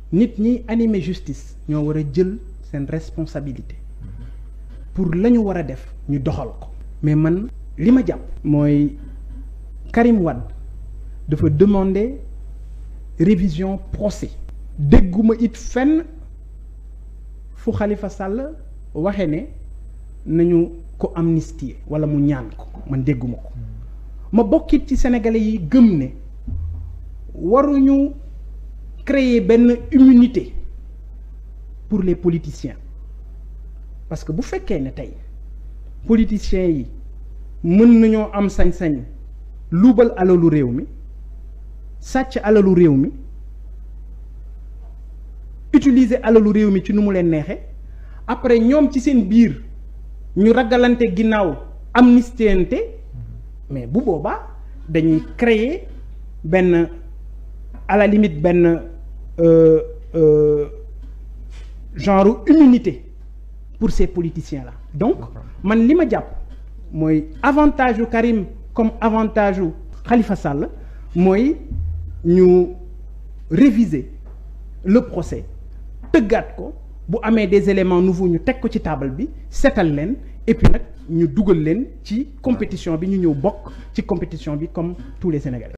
nit ñi animer justice ñoo war a jël seen responsabilité pour la ñu war a def ñu doxal ko mais man li ma jàpp mooy Karim Wade dafa demander révision procès dégguma it fenn fu Khalifa Sall waxe ne nañu ko amnistier wala mu ñaan ko man dégguma ko ma bokkit ci sénégalais yi gëm ne waruñu créer benn immunité pour les politiciens parce que bu fekkee ne tey politiciens yi mën nañoo am sañ-sañ luubal alalu réew mi sàcc alalu réew mi utiliser alalu réew mi ci nu mu leen neexee après ñoom ci seen biir ñu ragalante ginnaaw amnistiente mais bu boobaa dañuy créer benn à la limite benn euh, euh, genre immunité pour ces politiciens là donc man li ma jàpp mooy avantage yu Karim comme avantage yu Khalifa Sall mooy ñu réviser le procès tëggaat ko bu amee des éléments nouveaux ñu teg ko ci table bi seetal leen et puis nag ñu dugal leen ci compétition bi ñu ñëw bokk ci compétition bi comme tous les Sénégalais